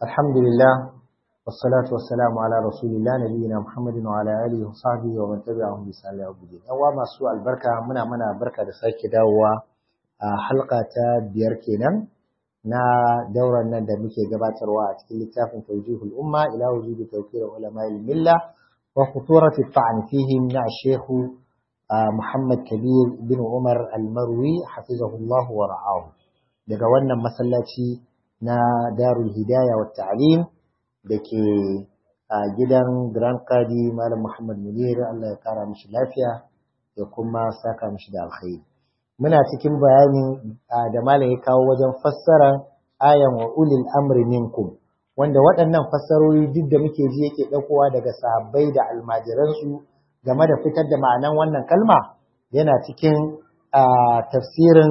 الحمد لله والصلاة والسلام على رسول الله نبينا محمد وعلى آله وصحبه ومن تبعهم بإحسان إلى يوم الدين. أوا ما سوء البركة منا منا بركة da sake dawowa a halka ta biyar kenan na dauran nan da muke gabatarwa a cikin littafin tawjihul umma ila wujudi tawqir ulama al-milla wa khuturat at-ta'n fihim na Sheikh Muhammad Kabir bin Umar al-Marwi hafizahullah wa ra'ahu daga wannan masallaci na Darul Hidayah wa Ta'lim da ke a gidan Grand Qadi Malam Muhammad Munir Allah ya kara mishi lafiya da kuma saka mishi da alkhairi. Muna cikin bayanin da Malam ya kawo wajen fassara ayan wa ulil amri minkum wanda waɗannan fassarori duk da muke ji yake ɗaukowa daga sahabbai da almajiransu game da fitar da ma'anan wannan kalma yana cikin tafsirin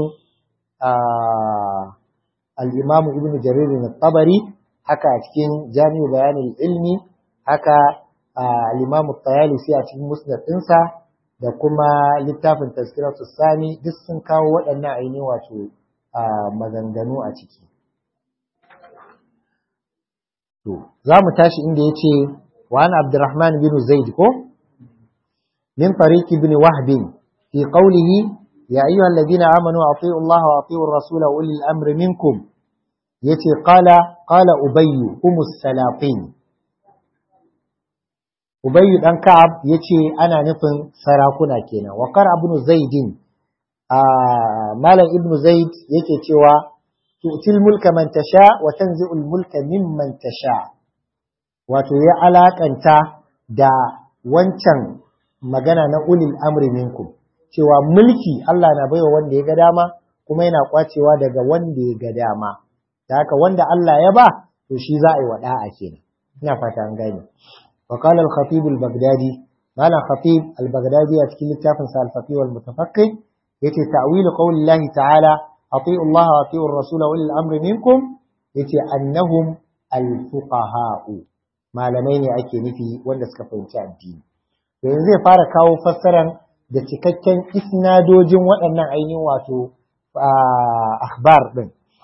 al-Imam Ibn Jarir al-Tabari haka a cikin jami'u bayanin ilmi haka al-imam tayalisi a cikin musnad ɗinsa da kuma littafin tazkiratu sani duk sun kawo waɗannan ainihin wato maganganu a ciki to za mu tashi inda ya ce wa an abdurrahman bin zaid ko min tariqi bin wahb fi qawlihi ya ayyuhal ladina amanu ati'u allaha wa ati'u ar-rasula wa ulil amri minkum yace qala qala ubayyu humus salatin ubayyu dan ka'ab yace ana nufin sarakuna kenan wa qara ibn zaidin a malam ibn zaid yake cewa tu'til mulka man tasha wa tanzi'ul mulka mimman tasha wato ya alakanta da wancan magana na ulil amri minkum cewa mulki Allah na baiwa wanda ya ga dama kuma yana kwacewa daga wanda ya ga dama da haka wanda Allah ya ba to shi za a yi wada'a kenan ina fata an gane wa qala al-khatib al-baghdadi malam khatib al-baghdadi a cikin littafin sa al-faqih wal mutafaqqih yace ta'wil qawli Allah ta'ala ati'u Allah wa ati'u ar-rasul wa ulil amri minkum yace annahum al-fuqaha malamai ne ake nufi wanda suka fahimci addini to yanzu zai fara kawo fassaran da cikakken isnadojin waɗannan ainihin wato akhbar din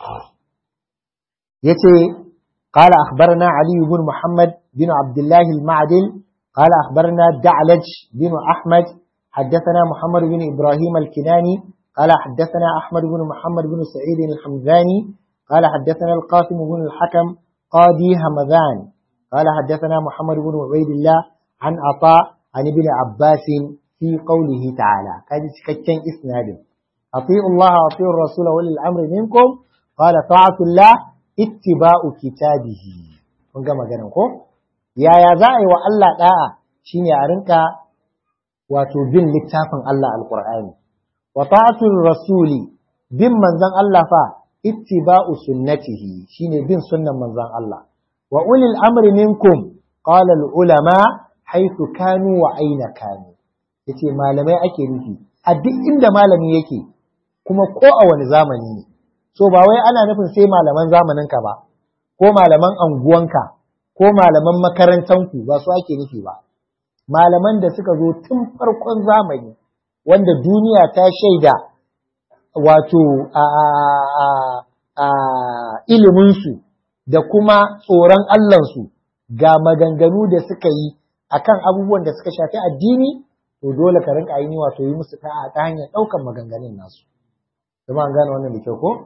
يتي قال أخبرنا علي بن محمد بن عبد الله المعدل قال أخبرنا دعلج بن أحمد حدثنا محمد بن إبراهيم الكناني قال حدثنا أحمد بن محمد بن سعيد الحمداني قال حدثنا القاسم بن الحكم قاضي همذان قال حدثنا محمد بن عبيد الله عن عطاء عن ابن عباس في قوله تعالى كان كتن إسناد أطيعوا الله وأطيعوا الرسول وأولي الأمر منكم قال طاعة الله ittiba'u kitabihi kun ga maganan ko yaya za a yi wa Allah da'a shine a rinka wato bin littafin Allah alqur'ani wa ta'atul rasuli bin manzon Allah fa ittiba'u sunnatihi shine bin sunnan manzon Allah wa ulil amri minkum qala al ulama haythu kanu wa aina kanu yace malamai ake nufi a duk inda malami yake kuma ko a wani zamani ne so ba wai ana nufin sai malaman zamaninka ba ko malaman anguwanka ko malaman makarantanku ba su ake nufi ba malaman da suka zo tun farkon zamani wanda duniya ta shaida wato a, a, a, iliminsu da kuma tsoron Allahnsu ga maganganu da suka yi akan abubuwan da suka shafi addini to dole ka rinka yi wato yi musu ta hanyar ɗaukan maganganun nasu. Zama an gane wannan da kyau ko?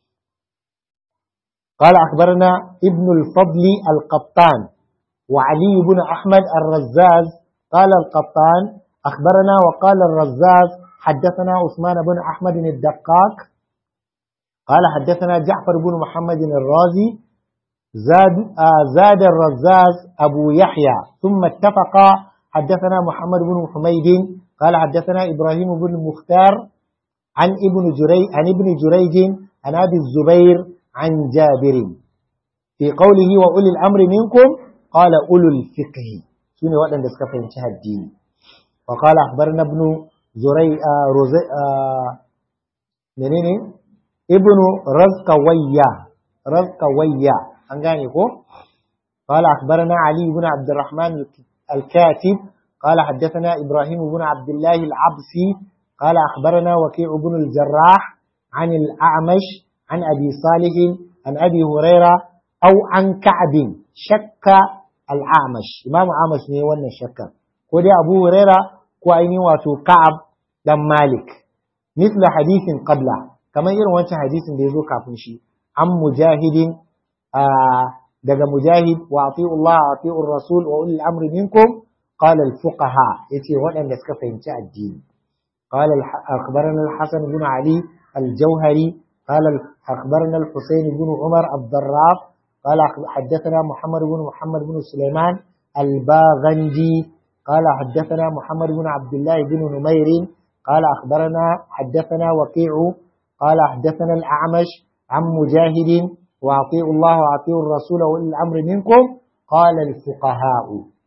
قال أخبرنا ابن الفضل القطان وعلي بن أحمد الرزاز قال القطان أخبرنا وقال الرزاز حدثنا عثمان بن أحمد الدقاق قال حدثنا جعفر بن محمد الرازي زاد آه زاد الرزاز أبو يحيى ثم اتفقا حدثنا محمد بن حميد قال حدثنا إبراهيم بن المختار عن ابن جريج عن ابن جريج عن أبي الزبير عن جابر في قوله وأولي الأمر منكم قال أولو الفقه سنة وأن دسك فهمتها الدين وقال أخبرنا ابن زري آه رزي آه منين ابن رزقوية رزقوية أنغاني قال أخبرنا علي بن عبد الرحمن الكاتب قال حدثنا إبراهيم بن عبد الله العبسي قال أخبرنا وكيع بن الجراح عن الأعمش عن أبي صالح عن أبي هريرة au an ka'abin shakka al'amash imamu amash ne wannan shakka ko dai abu huraira ko ainihin wato ka'ab dan malik misla hadisin qabla kamar irin wancan hadisin da ya zo kafin shi an mujahidin daga mujahid wa ati'u Allah wa ati'u rasul wa ulil amri minkum qala al fuqaha yace waɗanda suka fahimci addini qala akhbarana al hasan ibn ali al jawhari qala akhbarana al husayn ibn umar ad-darraf qala haddathana muhammad ibn muhammad ibn sulaiman al baghanji qala haddathana muhammad ibn abdullah ibn numair قال أخبرنا حدثنا وكيع قال حدثنا الأعمش عن مجاهد وأطيعوا الله وأطيعوا الرسول وأولي الأمر منكم قال الفقهاء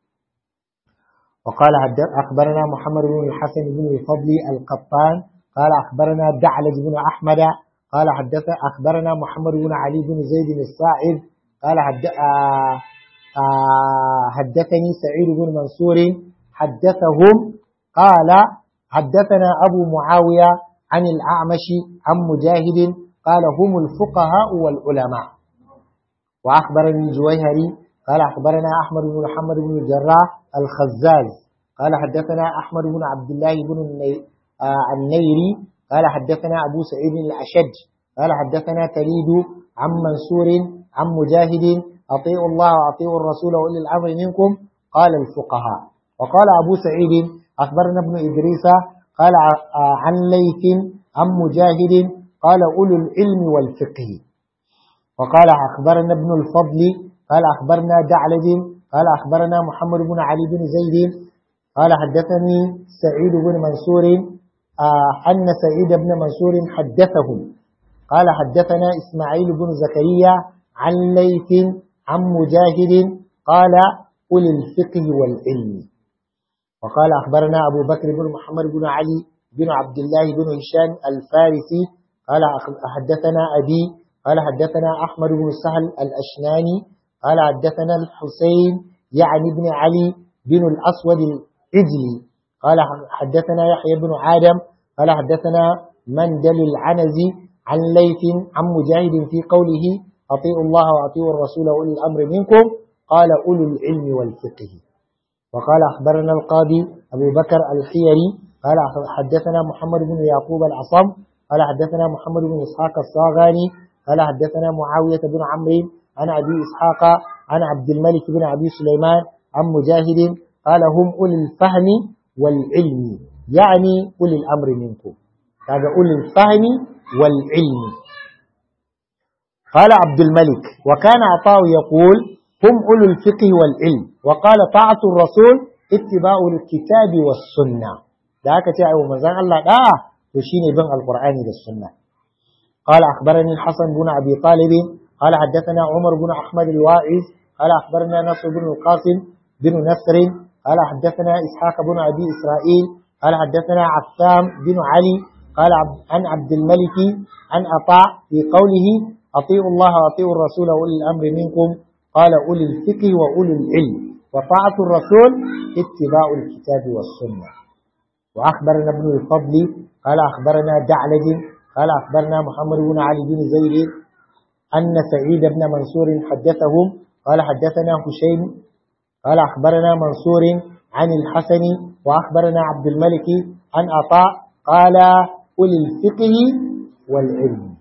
وقال أخبرنا محمد بن الحسن بن الفضل القطان قال أخبرنا دعلج بن أحمد قال حدث أخبرنا محمد بن علي بن زيد الصاعد قال حد آه آه حدثني سعيد بن منصور حدثهم قال حدثنا أبو معاوية عن الأعمش عن مجاهد قال هم الفقهاء والعلماء وأخبرني الجويهري قال أخبرنا أحمد بن محمد بن الجراح الخزاز قال حدثنا أحمد بن عبد الله بن النيري قال حدثنا أبو سعيد الأشج قال حدثنا تليد عن منصور عن مجاهد أطيعوا الله وأطيعوا الرسول وأولي الأمر منكم قال الفقهاء وقال أبو سعيد أخبرنا ابن إدريس قال عن ليث عن مجاهد قال أولو العلم والفقه وقال أخبرنا ابن الفضل قال أخبرنا دعلج قال أخبرنا محمد بن علي بن زيد قال حدثني سعيد بن منصور أن سعيد بن منصور حدثهم قال حدثنا إسماعيل بن زكريا عن ليث عن مجاهد قال أولي الفقه والعلم وقال أخبرنا أبو بكر بن محمد بن علي بن عبد الله بن هشام الفارسي قال حدثنا أبي قال حدثنا أحمد بن سهل الأشناني قال حدثنا الحسين يعني بن علي بن الأسود العجلي قال حدثنا يحيى بن آدم قال حدثنا مندل العنزي عن ليث عن مجاهد في قوله أطيعوا الله وأطيعوا الرسول وأولي الأمر منكم قال أولو العلم والفقه وقال أخبرنا القاضي أبو بكر الحيري قال حدثنا محمد بن يعقوب العصم قال حدثنا محمد بن إسحاق الصاغاني قال حدثنا معاوية بن عمرو عن أبي إسحاق عن عبد الملك بن أبي سليمان عن مجاهد قال هم أولي الفهم والعلم يعني أولي الأمر منكم هذا أولي الفهم والعلم قال عبد الملك وكان عطاء يقول هم أولو الفقه والعلم وقال طاعة الرسول اتباع الكتاب والسنة ذاك تعالى ومزان الله لا تشيني بن القرآن والسنة قال أخبرني الحسن بن أبي طالب قال حدثنا عمر بن أحمد الواعز قال أخبرنا نصر بن القاسم بن نصر قال حدثنا إسحاق بن أبي إسرائيل قال حدثنا عفام بن علي قال عن عبد الملك عن أطاع في قوله أطيعوا الله وأطيعوا الرسول وأولي الأمر منكم قال أولي الفقه وأولي العلم وطاعة الرسول اتباع الكتاب والسنة وأخبرنا ابن الفضل قال أخبرنا دعلج قال أخبرنا محمد بن علي بن زيد أن سعيد بن منصور حدثهم قال حدثنا هشيم قال أخبرنا منصور عن الحسن وأخبرنا عبد الملك عن عطاء قال أولي الفقه والعلم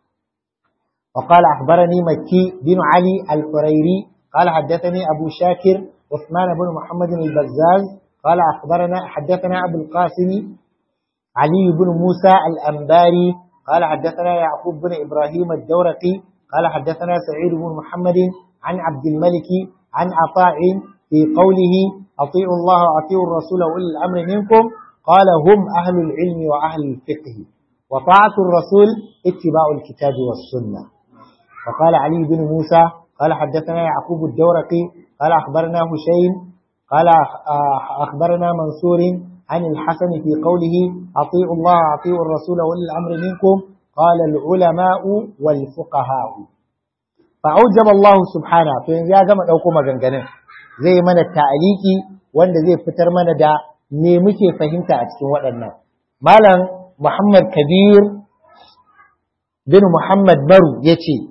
وقال أخبرني مكي بن علي الحريري قال حدثني أبو شاكر عثمان بن محمد البزاز قال أخبرنا حدثنا أبو القاسم علي بن موسى الأنباري قال حدثنا يعقوب بن إبراهيم الدورقي قال حدثنا سعيد بن محمد عن عبد الملك عن عطاء في قوله أطيعوا الله وأطيعوا الرسول وأولي الأمر منكم قال هم أهل العلم وأهل الفقه وطاعة الرسول اتباع الكتاب والسنة وقال علي بن موسى قال حدثنا يعقوب الدورقي قال أخبرنا هشيم قال أخبرنا منصور عن الحسن في قوله أطيعوا الله وأطيعوا الرسول وأولي الأمر منكم قال العلماء والفقهاء فأوجب الله سبحانه فإن يا جماعة أوكم جنجنين زي من التعليقي وان زي فتر من دا me muke fahimta a cikin waɗannan malam muhammad kabir bin muhammad baru ya ce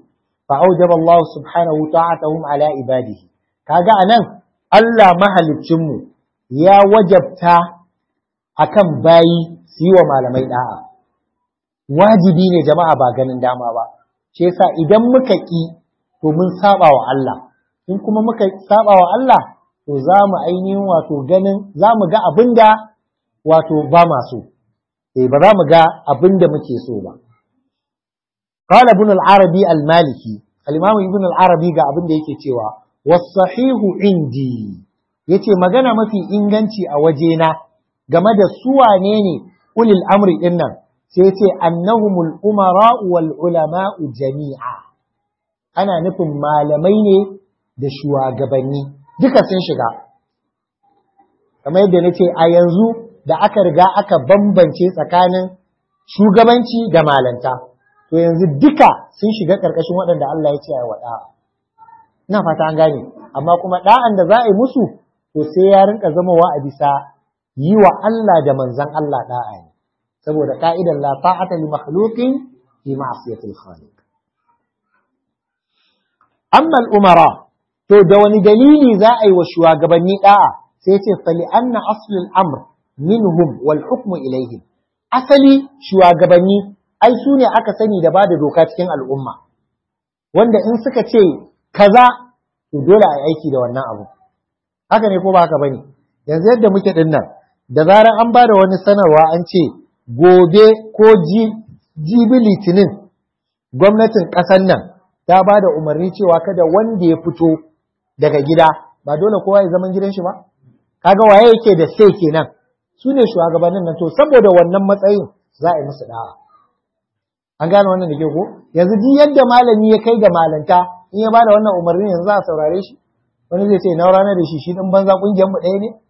fa aujaba Allah subhanahu ta'atahum ala ibadihi kaga anan Allah mahaliccin mu ya wajabta akan bayi su yi wa malamai da'a wajibi ne jama'a ba ganin dama ba shi yasa idan muka ki to mun saba wa Allah in kuma muka saba wa Allah to za mu ainihin wato ganin za mu ga abin da wato ba ma so eh ba za mu ga abin da muke so ba qala ibn al-arabi al-maliki al-imam ibn al-arabi ga abin da yake cewa was-sahihu indi yace magana mafi inganci a wajena game da su wane ne ulil amri din nan sai yace annahumul umara wal ulama'u jami'a ana nufin malamai ne da shugabanni duka sun shiga kamar yadda nace a yanzu da aka riga aka bambance tsakanin shugabanci da malanta to yanzu duka sun shiga ƙarƙashin waɗanda Allah ya ce a waɗa ina fata an gane amma kuma ɗa'an da za a yi musu to sai ya rinka zamowa a bisa yi wa Allah da manzan Allah ɗa'a ne saboda ka'idan la ta'ata li makhluqin fi ma'siyatil khaliq amma al-umara to da wani dalili za a yi wa shugabanni ɗa'a sai ce fali anna aslul amr minhum wal hukmu ilaihim asali shugabanni ai su ne aka sani da ba da doka cikin al'umma wanda in suka ce kaza to dole a aiki da wannan abu haka ne ko ba haka bane yanzu yadda muke din nan da zarar an ba da wani sanarwa an ce gobe ko jibi litinin gwamnatin ƙasar nan ta ba da umarni cewa kada wanda ya fito daga gida ba dole kowa ya zaman gidan shi ba kaga waye yake da sai kenan su ne shugabannin nan to saboda wannan matsayin za a yi musu da'a an gane wannan da ke ko yanzu duk yadda malami ya kai ga malanta in ya bada wannan umarni yanzu za a saurare shi wani zai ce na rana da shi shi dan banza kungiyar mu ɗaya ne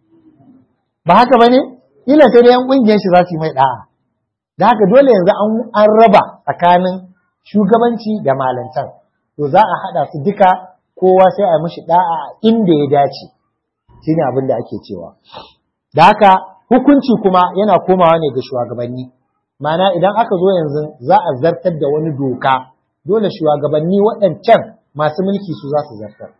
ba haka bane ila sai da yan kungiyar shi za su yi mai da'a da haka dole yanzu an raba tsakanin shugabanci da malantan to za a haɗa su duka kowa sai a mishi da'a inda ya dace shine abin da ake cewa da haka hukunci kuma yana komawa ne ga shugabanni Mana idan aka zo yanzu za a zartar da wani doka dole shugabanni waɗancan masu mulki su za su zartar.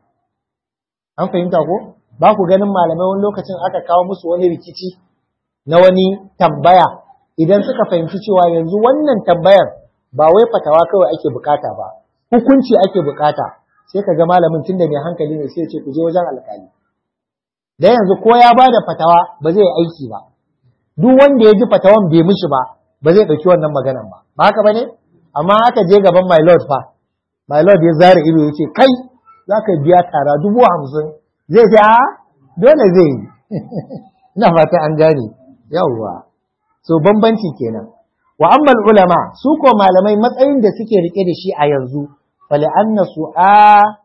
An fahimta ko? Ba ku ganin malamai wani lokacin aka kawo musu wani rikici na wani tambaya idan suka fahimci cewa yanzu wannan tambayar ba wai fatawa kawai ake bukata ba, hukunci ake bukata sai ka ga malamin tunda mai hankali ne sai ce ku je wajen alkali. Da yanzu ko ya ba da fatawa ba zai aiki ba. Duk wanda ya ji fatawan bai mishi ba, ba zai ɗauki wannan maganan ba ba haka ba ne amma aka je gaban my lord fa my lord ya zara ido ya ce kai za ka biya tara dubu hamsin zai ce a dole zai yi ina fata an gane yawwa so bambanci kenan wa amma ulama su ko malamai matsayin da suke rike da shi a yanzu fali anna su'a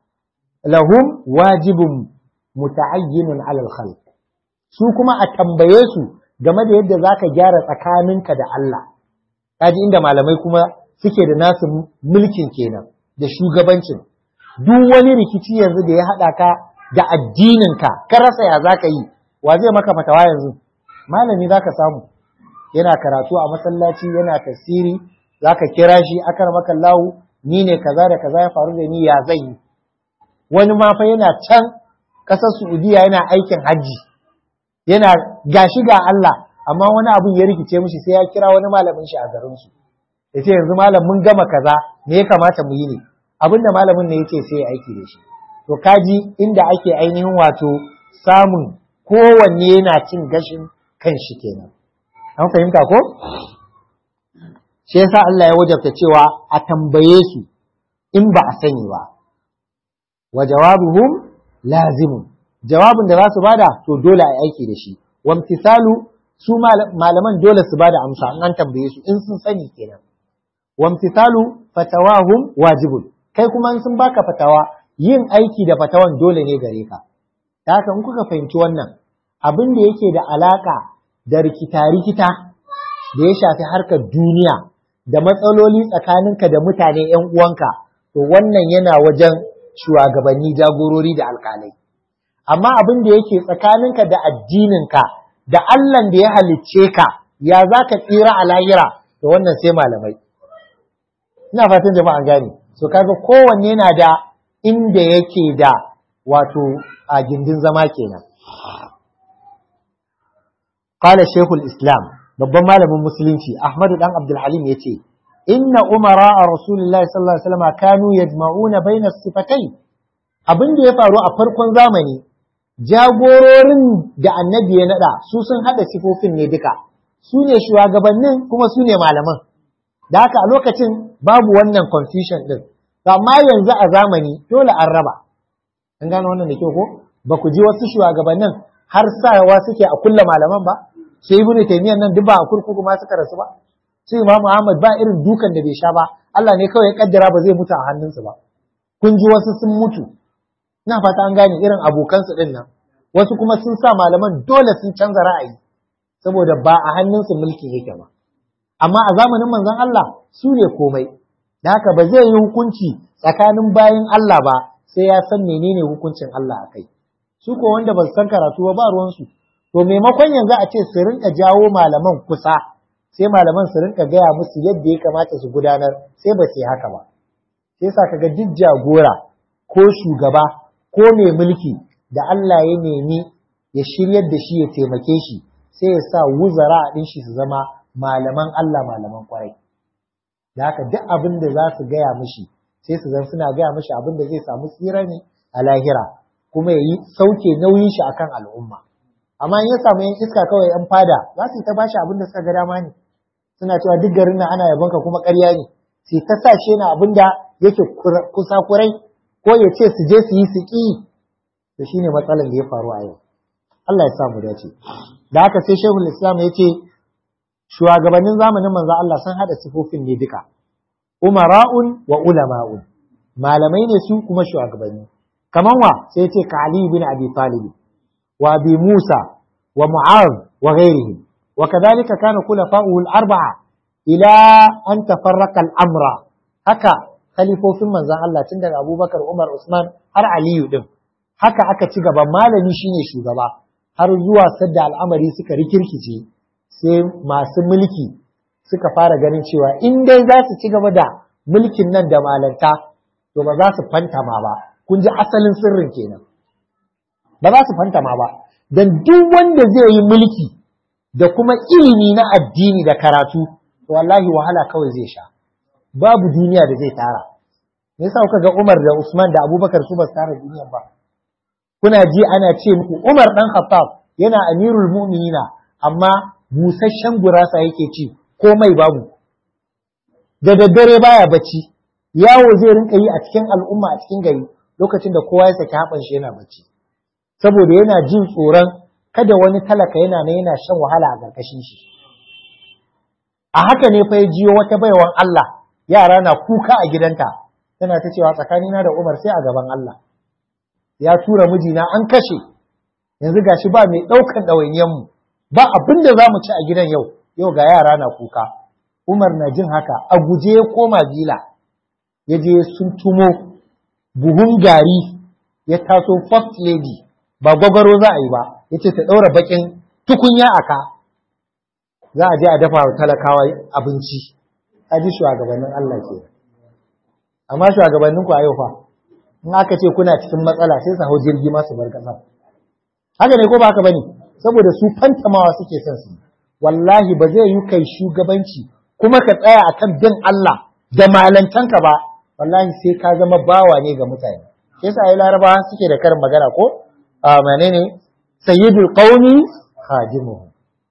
lahum wajibun muta'ayyinun alal khalq su kuma a tambaye su game da yadda za ka gyara tsakaninka da Allah. Kaji inda malamai kuma suke da nasu mulkin kenan da shugabancin. Duk wani rikici yanzu da ya haɗa ka da addininka, ka rasa ya za ka yi, wa zai maka fatawa yanzu? Malami za ka samu, yana karatu a masallaci, yana tasiri, za ka kira shi akar maka lahu, ni ne kaza da kaza ya faru da ni ya zai yi. Wani ma fa yana can ƙasar Saudiya yana aikin hajji. yana gashi ga Allah amma wani abun ya rikice mishi sai ya kira wani malamin shi a garin su yace yanzu malam mun gama kaza me ya kamata mu yi ne abin da malamin ne yace sai ya aiki da shi to kaji inda ake ainihin wato samun kowanne yana cin gashin kan shi kenan an fahimta ko shi yasa Allah ya wajabta cewa a tambaye su in ba a sani ba wa jawabuhum lazimun jawabin da za su bada to dole a aiki da shi wamtisalu su malaman dole su bada amsa an tambaye su in sun sani kenan wamtisalu fatawahum wajibun kai kuma in sun baka fatawa yin aiki da fatawan dole ne gare ka da haka in kuka fahimci wannan abin da yake da alaka da rikita-rikita da ya shafi harkar duniya da matsaloli tsakaninka da mutane 'yan uwanka to wannan yana wajen shugabanni jagorori da alkalai amma abin da yake tsakaninka da addininka da Allahn da ya halicce ka ya za ka tsira a lahira to wannan sai malamai ina fatan jama'a gane so kaga kowanne yana da inda yake da wato a gindin zama kenan qala shaykhul islam babban malamin musulunci ahmadu dan abdul halim yace inna umara rasulullahi sallallahu alaihi wasallam kanu yajma'una baina sifatai abin da ya faru a farkon zamani jagororin da annabi ya nada su sun hada sifofin ne duka su ne shugabannin kuma su ne malaman da haka a lokacin babu wannan confusion din amma yanzu a zamani dole an raba an gano wannan da kyau ko ba ku ji wasu shugabannin har sawa suke a kulla malaman ba sai ibnu taymiyyah nan duk ba a kurkuku ma suka rasu ba sai imamu ahmad ba irin dukan da bai sha ba Allah ne kawai ya kaddara ba zai mutu a hannunsu ba kun ji wasu sun mutu ina fata an gane irin abokansu din nan wasu kuma sun sa malaman dole sun canza ra'ayi saboda ba a hannunsu mulki yake ba amma a zamanin manzon Allah su ne komai da haka ba zai yi hukunci tsakanin bayan Allah ba sai ya san menene hukuncin Allah a kai su ko wanda ba su san karatu ba ba ruwansu to maimakon yanzu a ce su rinka jawo malaman kusa sai malaman su rinka gaya musu yadda ya kamata su gudanar sai ba su yi haka ba sai sa kaga duk jagora ko shugaba ko mai mulki da Allah ya nemi ya shiryar da shi ya taimake shi sai ya sa wuzara a ɗin shi su zama malaman Allah malaman kwarai da haka duk abin da za su gaya mishi sai su zan suna gaya mishi abin da zai samu tsira ne a lahira kuma ya yi sauke nauyin shi akan al'umma amma in ya samu yan iska kawai yan fada za su yi ta bashi abin da suka ga dama ne suna cewa duk garin nan ana yabonka kuma ƙarya ne sai ta sa shi na abin da yake kusa kurai ko ya ce su je su yi su ƙi to shine matsalar da ya faru a yau Allah ya sa mu dace da haka sai Shehul Islam ya ce shugabannin zamanin manzo Allah sun hada sifofin ne duka umara'un wa ulama'un malamai ne su kuma shugabanni kaman wa sai ce ka Ali bin Abi Talib wa Abi Musa wa Mu'adh wa ghairihim wa kadhalika kana khulafa'uhu al-arba'a ila an tafarraqa al-amra haka khalifofin manzon Allah tun daga Abubakar Umar Usman har Aliyu din haka aka ci gaba malami shine shugaba har zuwa sadda al'amari suka rikirkice sai masu mulki suka fara ganin cewa in dai za su ci gaba da mulkin nan da malanta to ba za su fantama ba kun ji asalin sirrin kenan ba za su fantama ba dan duk wanda zai yi mulki da kuma ilimi na addini da karatu to wallahi wahala kawai zai sha babu duniya da zai tara me yasa kuka ga Umar da Usman da Abubakar su ba su tara duniya ba kuna ji ana ce muku Umar dan Khattab yana amirul mu'minina amma busasshen gurasa yake ci komai babu da daddare baya bacci yawo zai rinka yi a cikin al'umma a cikin gari lokacin da kowa ya saki haɓan shi yana bacci saboda yana jin tsoron kada wani talaka yana nan yana shan wahala a ƙarƙashin shi a haka ne fa ya jiyo wata baiwan Allah yara na kuka a gidanta tana ta cewa tsakanina da Umar sai a gaban Allah ya tura mijina an kashe yanzu gashi ba mai ɗaukan ɗawainiyanmu ba abin da za mu ci a gidan yau yau ga yara na kuka Umar na jin haka a guje ya koma bila ya je sun tumo buhun gari ya taso first lady ba gwagwaro za a yi ba ya ce ta ɗaura bakin tukunya a ka za a je a dafa wa talakawa abinci a ji shugabannin Allah ke amma shugabannin ku a yau fa in aka ce kuna cikin matsala sai su hau jirgi masu bar ƙasa haka ne ko ba haka bane saboda su fantamawa suke son su wallahi ba zai yi kai shugabanci kuma ka tsaya akan bin Allah da malantanka ba wallahi sai ka zama bawa ne ga mutane sai sa ai larabawa suke da karin magana ko a menene sayyidul qaumi khadimuhum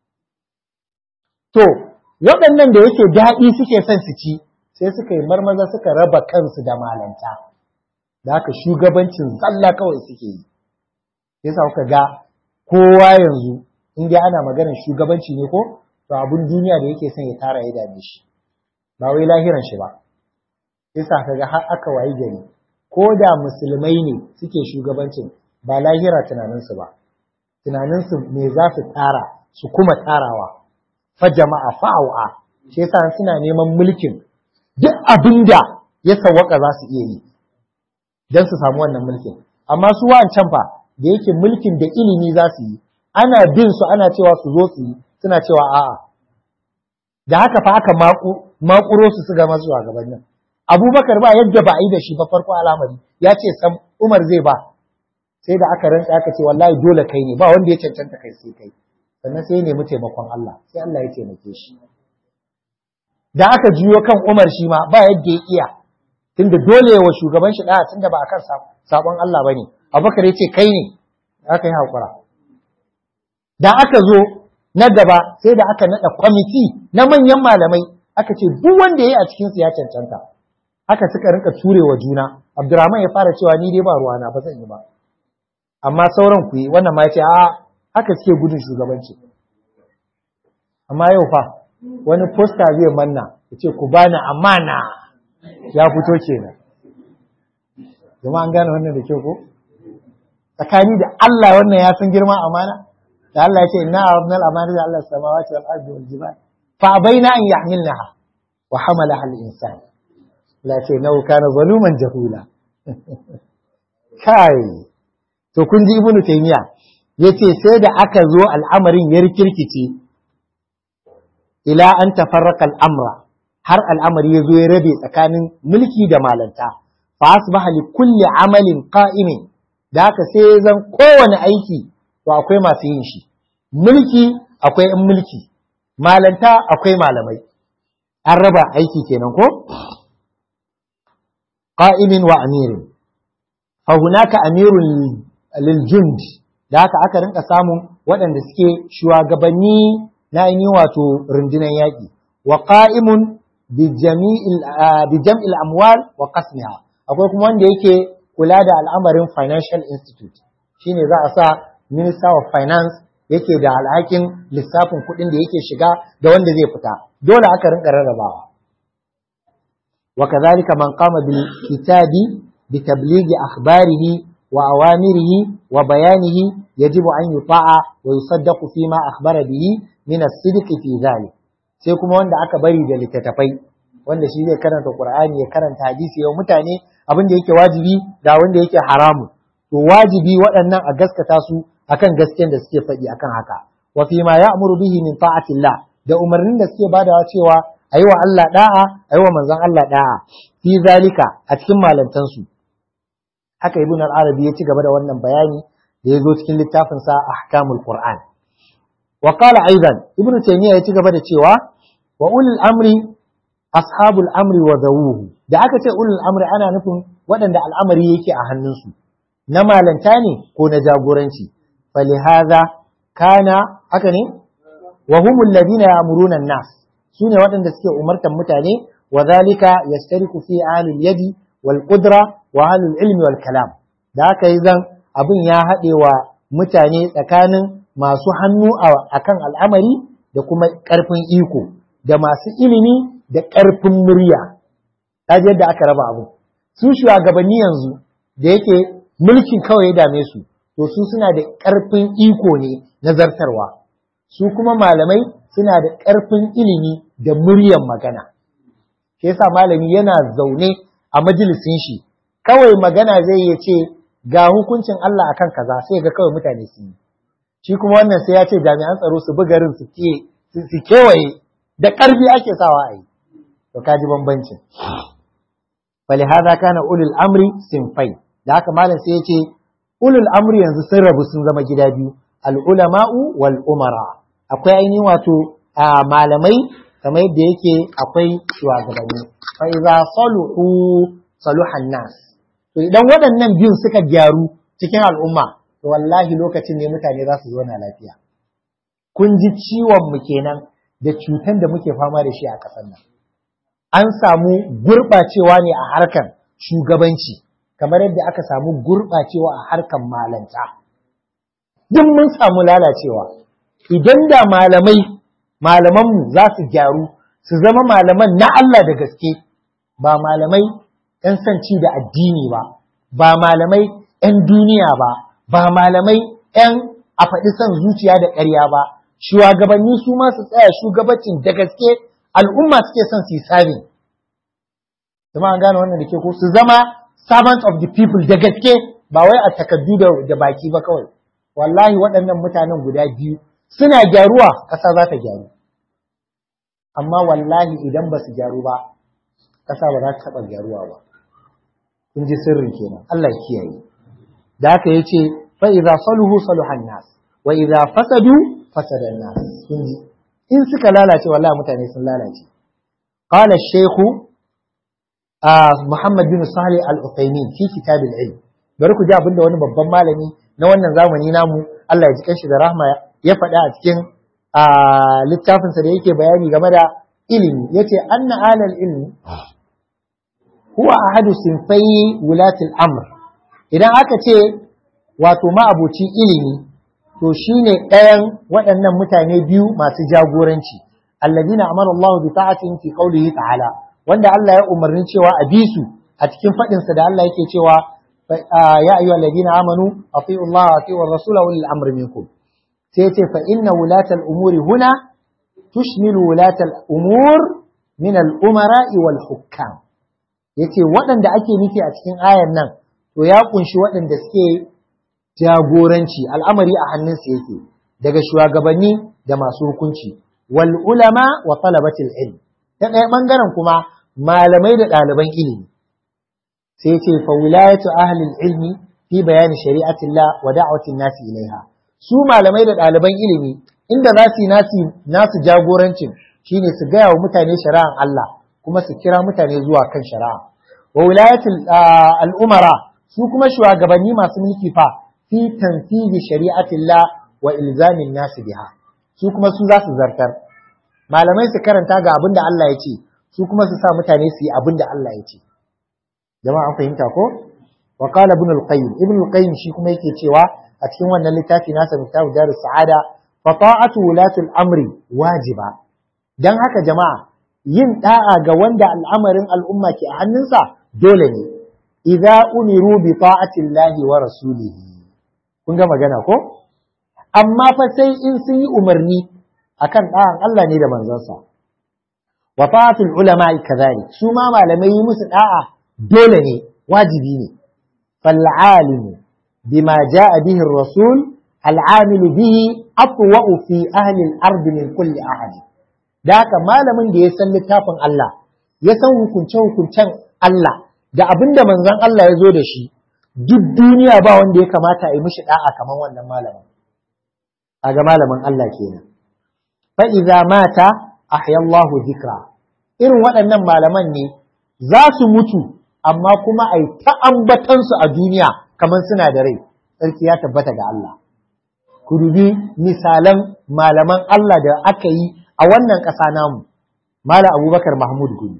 to waɗannan da yake daɗi suke son su ci sai suka yi marmaza suka raba kansu da malanta da haka shugabancin zalla kawai suke yi yasa kuka ga kowa yanzu in dai ana maganar shugabanci ne ko to abun duniya da yake son ya tara ya dame shi ba wai lahiran shi ba yasa kaga har aka wayi gari ko da musulmai ne suke shugabancin ba lahira tunaninsu ba tunaninsu me za su tara su kuma tarawa fa jama'a fa'awa shi yasa suna neman mulkin duk abinda ya sawwaka za su iya yi don su samu wannan mulkin amma su wa'ancan fa da yake mulkin da ilimi za su yi ana bin su ana cewa su zo su yi suna cewa a'a da haka fa aka makuro su su gama zuwa gabanin abubakar ba yadda ba a yi da shi ba farko al'amari ya ce sam umar zai ba sai da aka rantsa aka ce wallahi dole kai ne ba wanda ya cancanta kai sai kai sannan sai ya nemi taimakon Allah sai Allah ya taimake shi da aka juyo kan Umar shi ma ba yadda ya iya tunda dole wa shugaban shi da tunda ba akan sabon Allah bane Abubakar ya ce kai ne aka yi hakura da aka zo na gaba sai da aka nada kwamiti na manyan malamai aka ce duk wanda yayi a cikin su ya cancanta haka suka rinka turewa juna Abdurrahman ya fara cewa ni dai ba ruwana ba zan yi ba amma sauran ku yi wannan ma ya ce a haka suke gudun shugabanci amma yau fa wani posta zai manna ya ce ku bani amana ya fito kenan zama an gane wannan da kyau ko tsakani da Allah wannan ya san girma amana da Allah ya ce inna aradna al-amana da Allah samawati wal ardi wal jibal fa abaina an yahmilnaha wa hamalaha al-insan la ce nau kana zaluman jahula kai to kun ji ibnu taymiya yace sai da aka zo al'amarin ya rikirkice ila an tafarraqa al'amra har al'amari ya zo ya rabe tsakanin mulki da malanta fa asbaha li kulli amalin qa'imin da haka sai ya zan kowane aiki to akwai masu yin shi mulki akwai in mulki malanta akwai malamai an raba aiki kenan ko qa'imin wa amirin fa hunaka amirun lil jund da haka aka rinka samun waɗanda suke shugabanni na yi wato rundunar yaƙi wa qa'imun bi jam'il amwal wa qasmiha akwai kuma wanda yake kula da al'amarin financial institute shine za a sa minister of finance yake da alhakin lissafin kuɗin da yake shiga da wanda zai fita dole aka rinka rarrabawa wa kadhalika man qama bil kitabi bi tablighi akhbarihi wa awamirihi wa bayanihi yajibu an yuta'a wa yusaddaqu fima akhbara bihi min as-sidq fi dhalik sai kuma wanda aka bari da littattafai wanda shi zai karanta Qur'ani ya karanta hadisi yau mutane abin da yake wajibi da wanda yake haramu to wajibi waɗannan a gaskata su akan gaskiyar da suke faɗi akan haka wa fi ma ya'muru bihi min ta'atillah da umarnin da suke badawa cewa ayi wa Allah da'a ayi wa manzon Allah da'a fi zalika a cikin malantan su haka ibn al-arabi ya ci gaba da wannan bayani da ya zo cikin littafin sa ahkamul qur'an wa qala aidan ibn taymiya ya ci gaba da cewa wa ulul amri ashabul amri wa zawuhu da aka ce ulul amri ana nufin waɗanda al'amari yake a hannunsu na malanta ne ko na jagoranci falihaza kana haka ne wa humul ladina ya'muruna an-nas sune waɗanda suke umartan mutane wa zalika yastariku fi ahlil yadi wal qudra wa ahlul ilmi wal kalam da haka yi zan abin ya haɗe wa mutane tsakanin masu hannu akan al'amari da kuma ƙarfin iko da masu ilimi da ƙarfin murya ta yadda aka raba abu su shugabanni yanzu da yake mulkin kawai ya dame su to su suna da ƙarfin iko ne na zartarwa su kuma malamai suna da ƙarfin ilimi da muryan magana shi yasa malami yana zaune a majalisin shi kawai magana zai iya ce ga hukuncin Allah akan kaza sai ga kawai mutane su yi shi kuma wannan sai ya ce jami'an tsaro su bi garin su su kewaye da ƙarfi ake sawa a yi to kaji bambancin فلهذا كان أولي الأمر sinfai da haka malam sai yace ulul amri yanzu sun rabu sun zama gida biyu al ulama'u wal umara akwai ainihin wato malamai kamar yadda yake akwai shugabanni fa idza saluhu saluhan nas to idan waɗannan biyun suka gyaru cikin al'umma to wallahi lokacin ne mutane za su zauna lafiya kun ji ciwon mu kenan da cutan da muke fama da shi a ƙasar nan an samu gurɓacewa ne a harkar shugabanci kamar yadda aka samu gurɓacewa a harkar malanta duk mun samu lalacewa idan da malamai malamanmu za su gyaru su zama malaman na Allah da gaske ba malamai ‘yan sanci da addini ba ba malamai ‘yan duniya ba ba malamai ‘yan a faɗi son zuciya da ƙarya ba shugabanni su ma su tsaya shugabacin da gaske al'umma suke son su yi sabin. Zama an gane wannan da ke ko su zama servant of the people da gaske ba wai a takardu da baki ba kawai. Wallahi waɗannan mutanen guda biyu suna gyaruwa ƙasa za ta gyaru. Amma wallahi idan ba su gyaru ba, ƙasa ba za ta taɓa gyaruwa ba kun ji sirrin kenan Allah ya kiyaye da haka yace fa idza saluhu saluhan nas wa idza fasadu fasada nas kun ji in suka lalace wallahi mutane sun lalace qala shaykh Muhammad bin Salih al-Uthaymeen fi kitab al-ilm bari ku ji abinda wani babban malami na wannan zamani namu Allah ya ji kanshi da rahma ya faɗa a cikin littafinsa da yake bayani game da ilimi yace anna alal ilmi huwa ahadu sinfai wulatul amr idan aka ce wato ma'abuci ilimi to shine ɗayan waɗannan mutane biyu masu jagoranci alladina amara Allah bi ta'atin fi qawlihi ta'ala wanda Allah ya umarni cewa a bi su a cikin faɗin sa da Allah yake cewa ya ayyuhal ladina amanu atiiu Allah wa atiiu ar-rasula wa ulil amri minkum sai yace fa inna wulatal umuri huna tushmilu wulatal umur min al-umara'i wal hukam yace waɗanda ake nufi a cikin ayan nan to ya kunshi waɗanda suke jagoranci al'amari a hannunsu yake daga shugabanni da masu hukunci wal ulama wa talabatil ilm ta ɗaya ɓangaren kuma malamai da ɗaliban ilimi sai ce fa wilayatu ahli ilmi fi bayani shari'atillah wa da'watin nasi ilaiha su malamai da ɗaliban ilimi inda za su yi nasu jagorancin shine su gaya wa mutane shari'an Allah kuma su kira mutane zuwa kan shari'a wa wilayatul al'umara su kuma shugabanni masu mulki fa fi tanfizi shari'atillah wa ilzamin nasu biha su kuma su za su zartar malamai su karanta ga abin da Allah ya ce su kuma su sa mutane su yi abin da Allah ya ce jama'a an fahimta ko wa qala ibn al-qayyim ibn al-qayyim shi kuma yake cewa a cikin wannan littafi nasa miftahu darus sa'ada fa ta'atu wulatul amri wajiba dan haka jama'a yin da'a ga wanda al'amarin al'umma ke a hannunsa dole ne idza umiru bi ta'atillahi wa rasulihi kun ga magana ko amma fa sai in sun yi umarni akan da'an Allah ne da manzansa wa ta'atul ulama kadhalik su ma malamai yi musu da'a dole ne wajibi ne fal alimu bima jaa bihi ar-rasul al-amilu bihi atwa'u fi ahli al-ard min kulli ahad da haka malamin da ya san littafin Allah ya san hukunce-hukuncen Allah da abin da manzon Allah ya zo da shi duk duniya ba wanda ya kamata a yi mishi da'a kamar wannan malamin a ga malamin Allah kenan fa idza mata ahya Allah dhikra irin waɗannan malaman ne za su mutu amma kuma ai ta ambatan su a duniya kamar suna da rai sarki ya tabbata ga Allah ku dubi misalan malaman Allah da aka yi a wannan ƙasa namu Malam Abubakar Mahmud Gumi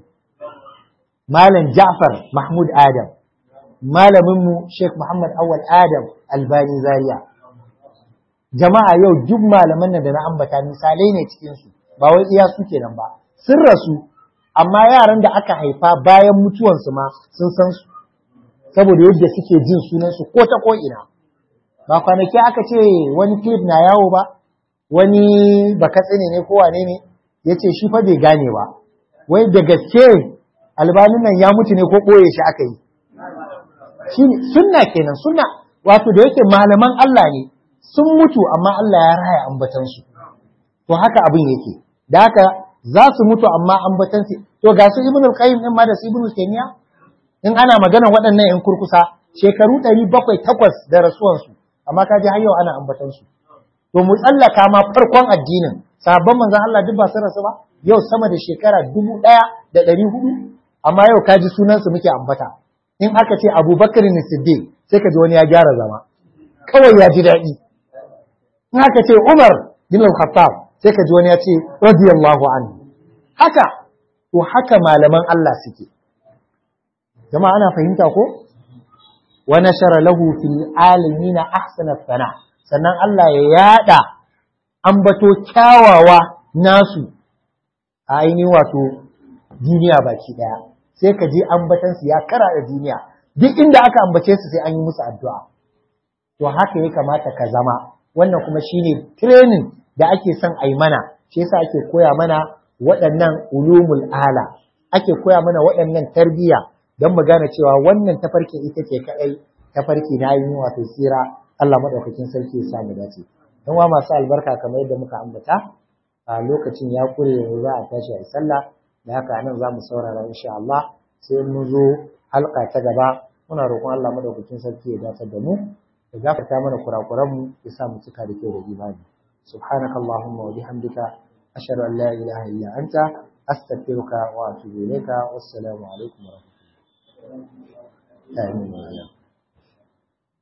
Malam Ja'far Mahmud Adam, malaminmu Sheikh Muhammad Awal Adam Albani Zaria. Jama'a yau duk malaman nan da na ambata misalai ne cikinsu, ba wai iya su kenan ba. Sun rasu, amma yaran da aka haifa bayan mutuwansu ma sun san su, saboda yadda suke jin sunansu ko ta ko'ina. Ba kwanaki aka ce wani clip na yawo ba, wani bakatsine ne ko wane ne, ya ce shi fa bai gane ba. Wai da gaske albanin nan ya mutu ne ko ɓoye shi aka yi shi sunna kenan sunna wato da yake malaman Allah ne sun mutu amma Allah ya raya ambatansu to haka abin yake da haka za su mutu amma ambatansu to ga su ibnu qayyim din ma da su ibnu taymiya in ana magana waɗannan yan kurkusa shekaru ɗari bakwai takwas da rasuwansu amma ka ji har yau ana ambatansu to mu tsallaka ma farkon addinin sabon manzon Allah duk ba su rasu ba yau sama da shekara dubu ɗaya da ɗari hudu amma yau ka ji sunansu muke ambata in aka ce abubakar ne siddiq sai ka ji wani ya gyara zama kawai ya ji daɗi in aka ce umar bin al-khattab sai ka ji wani ya ce radiyallahu anhu haka to haka malaman Allah suke jama'a ana fahimta ko wa nashara lahu fil alamin ahsana sana sannan Allah ya yada ambato kyawawa nasu a ainihin wato duniya baki daya sai ka je ambatansu ya kara da duniya duk inda aka ambace su sai an yi musu addu'a to haka ya kamata ka zama wannan kuma shine training da ake son a yi mana shi yasa ake koya mana waɗannan ulumul ala ake koya mana waɗannan tarbiyya don mu gane cewa wannan tafarkin ita ce kaɗai tafarki na yi wato tsira Allah maɗaukakin sarki ya samu dace don wa masu albarka kamar yadda muka ambata a lokacin ya kure yanzu za a tashi a sallah da haka nan za mu saurara insha Allah sai mun zo halka ta gaba muna roƙon Allah madaukakin sarki ya dace da mu ya gafarta mana kurakuran mu ya sa mu cika da kyau da imani subhanakallahumma wa bihamdika ashhadu an la ilaha illa anta astaghfiruka wa atubu ilayka wassalamu alaikum wa rahmatullahi